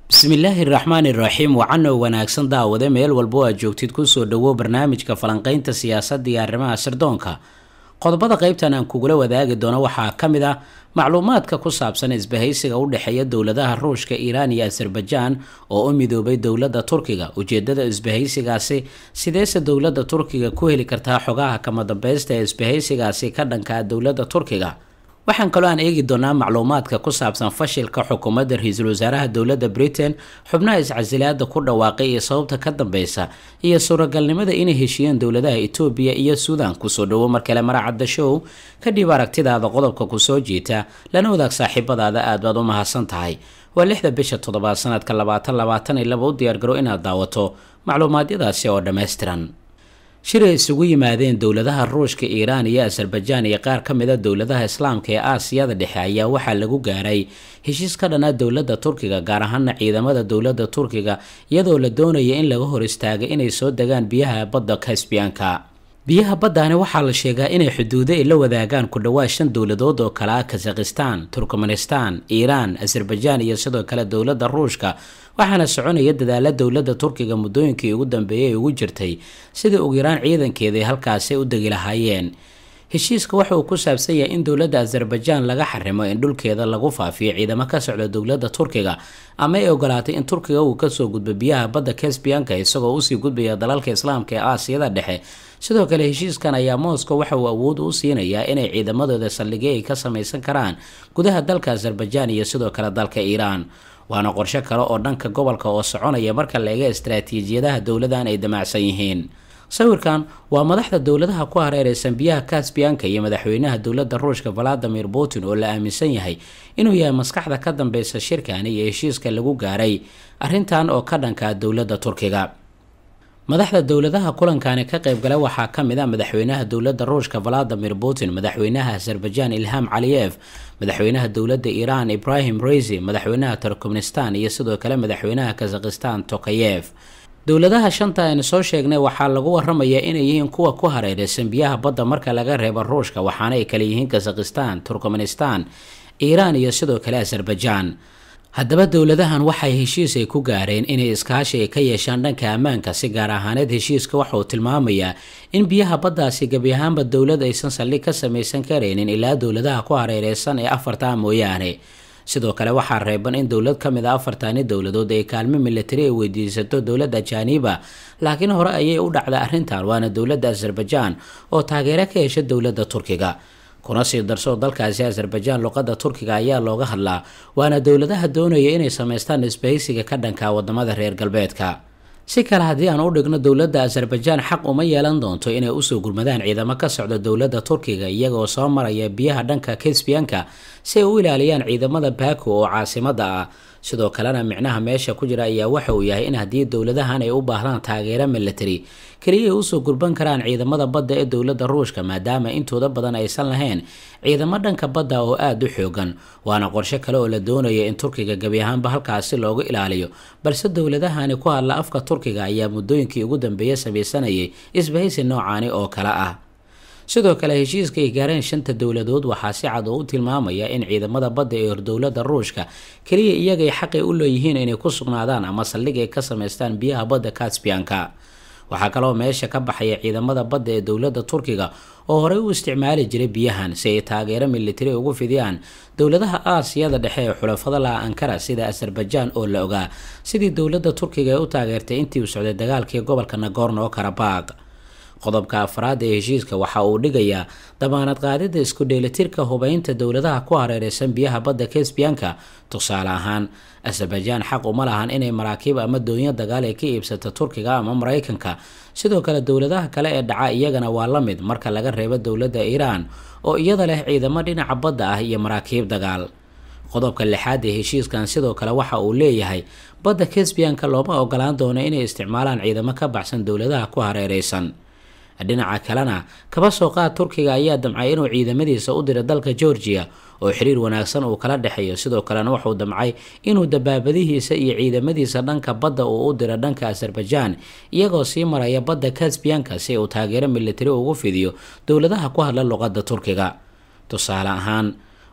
bismillaahi raxmaani raxiim wacano wanaagsan daawade meel walbo aad joogtid kusoo dhawo barnaamijka falanqeynta siyaasadda iyo arrimaha sirdoonka qodobada qeybtan aan kugula wadaagi doono waxaa ka mid ah macluumaadka ku saabsan isbahaysiga u dhexeeya dowladaha ruushka iiraan iyo azerbajaan oo u midoobay dowladda turkiga ujeedada isbahaysigaasi sideese dowladda turkiga ku heli kartaa xogaha kama dambeysta ee isbahaysigaasi ka dhankaa dowladda turkiga waxaan kaloo aan eegi doonaa macluumaadka ku saabsan fashilka xukuumadda ra-iisul wasaaraha dowladda britain xubnaha iscasilaada ku dhawaaqay iyo sababta ka dambeysa iyo suuragalnimada inay heshiiyeen dowladaha etoobiya iyo suudan kusoo dhawo mar kale maracadda show kadhib aragtidaada qodobka kusoo jiita lana wadaag saaxiibadaada aad baad u mahadsan tahay waa lixda bisha toddobaad sanadka labaatan labaatan iyo laba u diyaargaro inaad daawato macluumaadyadaasi oo dhammaystiran shir ay isugu yimaadeen dowladaha ruushka iiraan iyo azerbajaan iyo qaar ka mid a dowladaha islaamka ee aasiyada dhexe ayaa waxaa lagu gaaray heshiis ka dhana dowladda turkiga gaar ahaana ciidamada dowladda turkiga iyadoo la doonaya in laga hor istaaga inay soo degaan biyaha badda kasbiyanka biyaha baddaani waxaa la sheegaa inay xuduudo ay la wadaagaan ku dhawaad shan dowladood oo kale ah kazakhistan turkmanistan iiraan azerbajaan iyo sidoo kale dowladda ruushka waxaana soconaya dadaala dowladda turkiga muddooyinkii ugu dambeeyay ay ugu jirtay sidai ugu yaraan ciidankeeda ay halkaasi u degi lahaayeen heshiiska waxa uu ku saabsan yahay in dowladda azerbajaan laga xarimo in dhulkeeda lagu faafiyo ciidamo ka socda dowladda turkiga ama ay ogolaatay in turkiga uu kasoo gudbo biyaha badda kasbiyanka isagoo usii gudbaya dalalka islaamka ee aasiyada dhexe sidoo kale heshiiskan ayaa moscow waxa uu awood u siinayaa inay ciidamadooda saldhigyo ay ka samaysan karaan gudaha dalka azerbajaan iyo sidoo kale dalka iiraan waana qorshe kale oo dhanka gobolka oo soconaya marka la eega istaraatiijiyadaha dowladan ay damacsan yihiin sawirkan waa madaxda dowladaha ku hareereysan biyaha kasbiyanka iyo madaxweynaha dowladda ruushka valadimir putin oo la aaminsan yahay inuu yahay maskaxda ka dambeysa shirkani iyo heshiiska lagu gaaray arrintan oo ka dhanka dowladda turkiga madaxda dowladaha kulankani ka qaybgala waxaa ka mid a madaxweynaha dowladda ruushka valadimir putin madaxweynaha azerbajaan ilham caliyef madaxweynaha dowladda iiraan ibrahim reisi madaxweynaha turkmenistan iyo sidoo kale madaxweynaha kazakhistan tokayef dowladaha shanta aynu soo sheegnay waxaa lagu waramayaa inay yihiin kuwa ku hareereysan biyaha badda marka laga reebo ruushka waxaana ay kale yihiin kazakhistan turkmenistan iiraan iyo sidoo kale azerbajaan haddaba dowladahan waxay heshiis ay ku gaareen inay iskaashi ay ka yeeshaan dhanka ammaanka si gaar ahaaneed heshiiska waxa uu tilmaamayaa in biyaha baddaasi gebi ahaanba dowlad aysan saldhig ka samaysan karaynin ilaa dowladaha ku hareereysan ee afartaa mooyaane sidoo kale waxaa reeban in dowlad ka mid a afartani dowladood ay kaalmo militari ay weydiisato dowladda ajaaniba laakiin hore ayay u dhacday arrintan waana dowladda azerbajaan oo taageero ka hesha dowladda turkiga kuna sii darso dalkaasi azerbajaan luqadda turkiga ayaa looga hadlaa waana dowladaha doonaya inay samaystaan isbahaysiga ka dhanka wadamada reer galbeedka si kale haddii aan u dhigno dowladda azerbajaan xaq uma yeelan doonto inay usoo gurmadaan ciidamo ka socda dowladda turkiga iyagoo soo maraya biyaha dhanka kasbiyanka si ay u ilaaliyaan ciidamada baku oo caasimada ah sidoo kalena micnaha meesha ku jira ayaa waxa uu yahay in haddii dowladahan ay u baahdaan taageero military keliya ay usoo gurban karaan ciidamada badda ee dowladda ruushka maadaama intooda badan aysan lahayn ciidamo dhanka badda oo aada u xoogan waana qorshe kale oo la doonayo in turkiga gebi ahaanba halkaasi loogu ilaaliyo balse dowladahani ku hadla afka turkiga ayaa muddooyinkii ugu dambeeya samaysanayay isbahaysi noocaani oo kale ah sidoo kale heshiiska ay gaareen shanta dowladood waxaa si cad oo u tilmaamaya in ciidamada badda ee hor dowladda ruushka keliya iyagay xaqay u leeyihiin inay ku sugnaadaan ama saldhig ay ka samaystaan biyaha badda kasbiyanka waxaa kaloo meesha ka baxaya ciidamada badda ee dowladda turkiga oo horey u isticmaali jiray biyahan si ay taageero militari ugu fidiyaan dowladaha aasiyada dhexe ee xulafada laha ankara sida azerbajaan oo la ogaa sidii dowladda turkiga ee u taageertay intii uu socday dagaalkii gobolka nagorno karabaq qodobka afraad ee heshiiska waxa uu dhigayaa damaanad qaadida isku dheelitirka hubeynta dowladaha ku hareereysan biyaha badda kasbiyanka tusaale ahaan azerbajaan xaq uma lahan inay maraakiib ama doonyo dagaal ay ka iibsato turkiga ama maraykanka sidoo kale dowladaha kale ee dhaca iyagana waa la mid marka laga reebo dowladda iiraan oo iyada leh ciidamo dhinaca badda ah iyo maraakiib dagaal qodobka lixaad ee heshiiskan sidoo kale waxa uu leeyahay badda kasbiyanka looma ogolaan doono inay isticmaalaan ciidamo ka baxsan dowladaha ku hareereysan dhinaca kalena kaba soo qaad turkiga ayaa damcay inuu ciidamadiisa u diro dalka georgiya oo xiriir wanaagsan uu kala dhexeeyo sidoo kalena wuxuu damcay inuu dabaabadihiisa iyo ciidamadiisa dhanka badda uu u diro dhanka azerbajaan iyagoo sii maraya badda kasbiyanka si uu taageero militari ugu fidiyo dowladaha ku hadla luqadda turkiga tusaale ahaan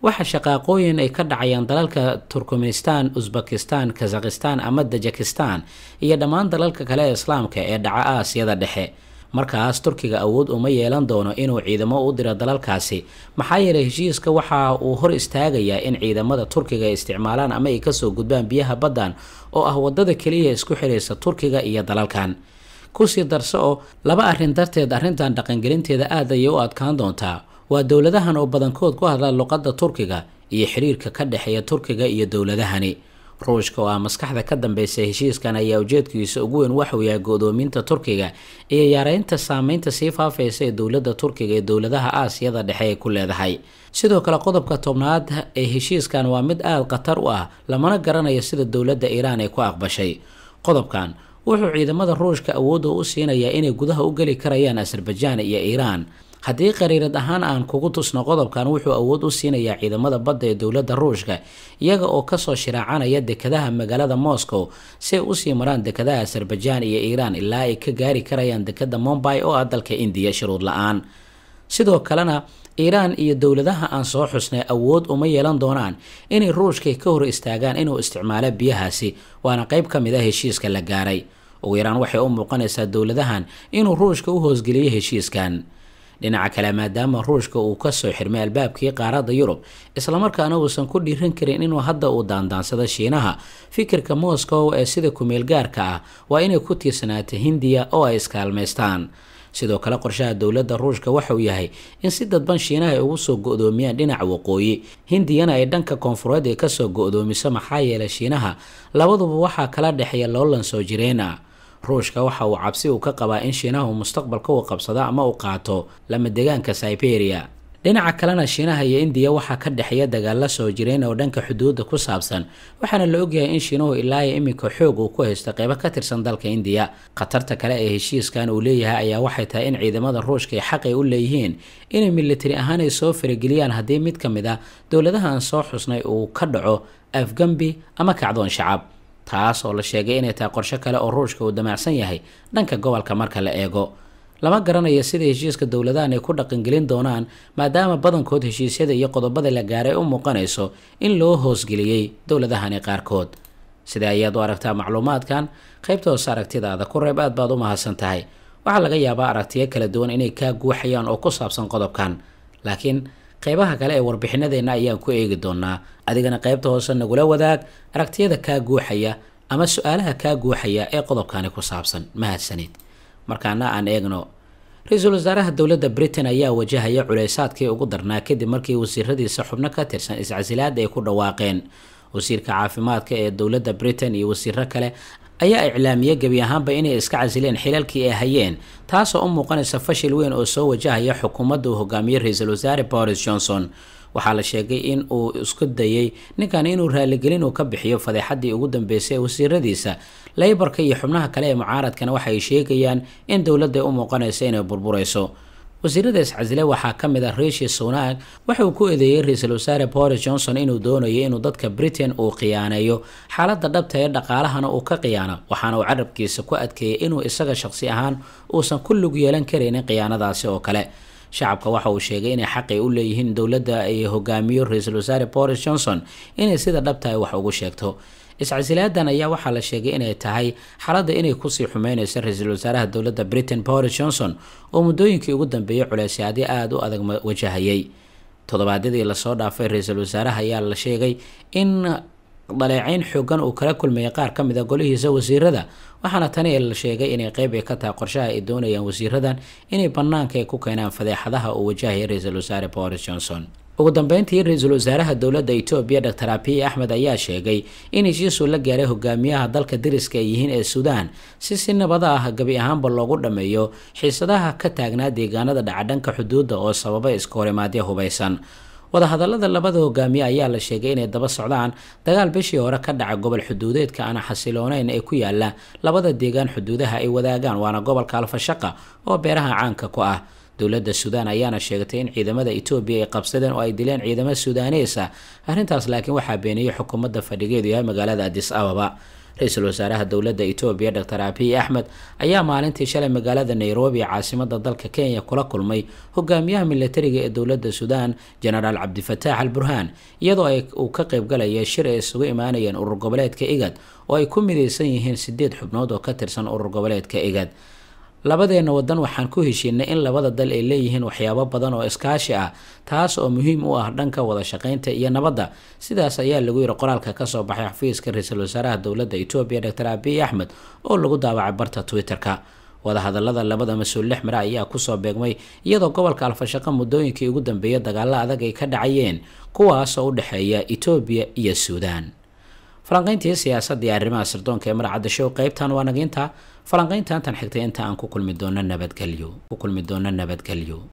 waxa shaqaaqooyin ay ka dhacayaan dalalka turkmenistan usbekistan kazakhistan ama dajakistan iyo dhammaan dalalka kale ee islaamka ee dhaca aasiyada dhexe markaas turkiga awood uma yeelan doono inuu ciidamo u diro dalalkaasi maxaa yeelay heshiiska waxa uu hor istaagayaa in ciidamada turkiga ay isticmaalaan ama ay kasoo gudbaan biyaha baddan oo ah wadada keliya isku xiraysa turkiga iyo dalalkan kusii darso oo laba arrin darteed arrintan dhaqangelinteeda aad ayay u adkaan doontaa waa dowladahan oo badankood ku hadla luqadda turkiga iyo xiriirka ka dhexeeya turkiga iyo dowladahani ruushka oo ah maskaxda ka dambeysa heshiiskan ayaa ujeedkiisa ugu weyn waxuu yahay go-doominta turkiga iyo yareynta saameynta sii faafaysa ee dowladda turkiga ee dowladaha aasiyada dhexe ay ku leedahay sidoo kale qodobka tobnaad ee heshiiskan waa mid aada khatar u ah lamana garanayo sida dowladda iiraan ay ku aqbashay qodobkan wuxuu ciidamada ruushka awoodda u siinayaa inay gudaha u geli karayaan azerbajaan iyo iiraan haddii qariirad ahaan aan kugu tusno qodobkan wuxuu awood u siinayaa ciidamada badda ee dowladda ruushka iyaga oo kasoo shiraacanaya dekadaha magaalada moscow si ay usii maraan dekadaha azerbajaan iyo iiraan ilaa ay ka gaari karayaan dekada mombay oo ah dalka indiya shuruud la-aan sidoo kalena iiraan iyo dowladaha aan soo xusnay awood uma yeelan doonaan inay ruushka ka hor istaagaan inuu isticmaalo biyahaasi waana qeyb ka mid a heshiiska la gaaray ugu yaraan waxay u muuqanaysaa dowladahan inuu ruushka u hoosgeliyo heshiiskan dhinaca kale maadaama ruushka uu kasoo xirmay albaabkii qaaradda yurub islamarkaana uusan ku dhiiran karin inuu hadda uu daandaansado shiinaha fikirka moscow ee sida kumeel gaarka ah waa inay ku tiirsanaato hindiya oo ay iskaalmaystaan sidoo kale qorshaha dowladda ruushka waxauu yahay in si dadban shiinaha ay ugu soo go-doomiyaan dhinaca waqooyi hindiyana ay dhanka koonfureed ay kasoo go-doomiso maxaa yeelay shiinaha labaduba waxaa kala dhexeeya loolan soo jireen ah ruushka waxa uu cabsi uu ka qabaa in shiinahu mustaqbalka uu qabsado ama uu qaato lama degaanka siberia dhinaca kalena shiinaha iyo indiya waxaa ka dhexeeya dagaalla soo jireen oo dhanka xuduudda ku saabsan waxaana la ogyahay in shiinuhu ilaayo iminka xoog uu ku haysto qeybo ka tirsan dalka indiya khatarta kale ee heshiiskan uu leeyahay ayaa waxay tahay in ciidamada ruushka ay xaqay u leeyihiin inay militari ahaan ay soo farageliyaan haddii mid ka mid ah dowladahan soo xusnay uu ka dhaco afgambi ama kacdoon shacab taas oo la sheegay inay tahay qorsho kale oo ruushka uu damacsan yahay dhanka gobolka marka la eego lama garanayo sida heshiiska dowladahan ay ku dhaqangelin doonaan maadaama badankood heshiisyada iyo qodobada la gaaray u muuqanayso in loo hoosgeliyey dowladahani qaarkood sida ayaad u aragtaa macluumaadkan qaybta hoose aragtidaada ku reeb aad baad u mahadsan tahay waxaa laga yaabaa aragtiyo kala duwan inay kaa guuxayaan oo ku saabsan qodobkan laakiin qeybaha kale ee warbixinadeenna ayaan ku eegi doonaa adigana qaybta hoose nagula wadaag aragtiyada kaa guuxaya ama su-aalaha kaa guuxaya ee qodobkani ku saabsan mahadsanid markaana aan eegno ra-iisul wasaaraha dowladda britain ayaa wajahaya culeysaadkii ugu darnaa kadib markii wasiiradiisa xubno ka tirsan iscasilaad ay ku dhawaaqeen wasiirka caafimaadka ee dowladda britain iyo wasiiro kale ayaa iclaamiyey gebi ahaanba inay iska casileen xilalkii ay hayeen taasoo u muuqanaysa fashil weyn oo soo wajahaya xukuumadda uu hogaamiyey ra-iisul wasaare boris johnson waxaa la sheegay in uu isku dayey ninkan inuu raaligelin uu ka bixiyo fadeexadii ugu dambeysay ee wasiiradiisa leybarka iyo xubnaha kale ee mucaaradkana waxay sheegayaan in dowladda u muuqanaysa inay burburayso wasiirada iscasile waxaa ka mid ah rishi sunak waxa uu ku eedeeyey ra-iisul wasaare boris johnson inuu doonayo inuu dadka britain uu khiyaaneeyo xaaladda dhabta ee dhaqaalahana uu ka khiyaano waxaana uu carabkiisa ku adkeeyay inuu isaga shaqsi ahaan uusan ku lug yeelan karaynin khiyaanadaasi oo kale shacabka waxa uu sheegay inay xaqay u leeyihiin dowladda ay hogaamiyo ra-iisul wasaare boris johnson inay sida dhabtahay wax ugu sheegto iscasilaadan ayaa waxaa la sheegay inay tahay xaaladda inay kusii xumeyneysa ra-iisul wasaaraha dowladda britain boris johnson oo muddooyinkii ugu dambeeyay culeysyaadyo aada u adag wajahayay toddobaadyadii lasoo dhaafay ra-iisul wasaaraha ayaa la sheegay in dhaleecayn xoogan uu kala kulmayay qaar ka mid a golihiisa wasiirada waxaana tani la sheegay inay qeyb ay ka tahay qorshaha ay doonayaan wasiiradan inay banaanka ay ku keenaan fadeexadaha uu wajahaya ra-iisul wasaare boris johnson ugu dambeyntii ra-iisul wasaaraha dowladda etoobiya dor abiy axmed ayaa sheegay in heshiisuu la gaaray hogaamiyaha dalka dariska ay yihiin ee suudaan si si nabada ah gabi ahaanba loogu dhammeeyo xiisadaha ka taagnaa deegaanada dhacadhanka xuduudda oo sababa iska horimaadyo hubaysan wadahadalada labada hogaamiye ayaa la sheegay inay daba socdaan dagaal bishii hore ka dhaca gobol xuduudeedka aan xasilooneyn ee ku yaala labada deegaan xuduudaha ay wadaagaan waana gobolka alfashaqa oo beeraha caanka ku ah dowladda suudaan ayaana sheegtay in ciidamada etoobiya ay qabsadeen oo ay dileen ciidamo suudaanees ah arrintaas laakiin waxaa beeniyey xukuumadda fadhigeedu yahay magaalada adis ababa ra-iisul wasaaraha dowladda etoobiya doctor abiy axmed ayaa maalintii shalay magaalada nairobi ee caasimada dalka kenya kula kulmay hogaamiyaha militariga ee dowladda suudaan genaraal cabdifataax al burhaan iyadoo ay uu ka qaybgalaya shir ay isugu imaanayeen urur goboleedka igad oo ay ku midaysan yihiin sideed xubnood oo ka tirsan urur goboleedka igad labadeena wadan waxaan ku heshiinay in labada dal ay leeyihiin waxyaabo badan oo iskaashi ah taas oo muhiim u ah dhanka wada shaqaynta iyo nabadda sidaas ayaa lagu yiri qoraalka kasoo baxay xafiiska ra-iisul wasaaraha dowladda etoobiya doctor abiy axmed oo lagu daawacay barta twitter-ka wadahadalada labada mas-uul lix mare ayaa kusoo beegmay iyadoo gobolka alfashaqo muddooyinkii ugu dambeeyay dagaalo adag ay ka dhacayeen kuwaasoo u dhexeeya etoobiya iyo suudaan falanqayntii siyaasadda iyo arrimaha sirdoonka ee marcadda show qaybtan waa naginta falanqaynta intan xigtay inta aan ku kulmi doono nabadgelyo ku kulmi doono nabadgelyo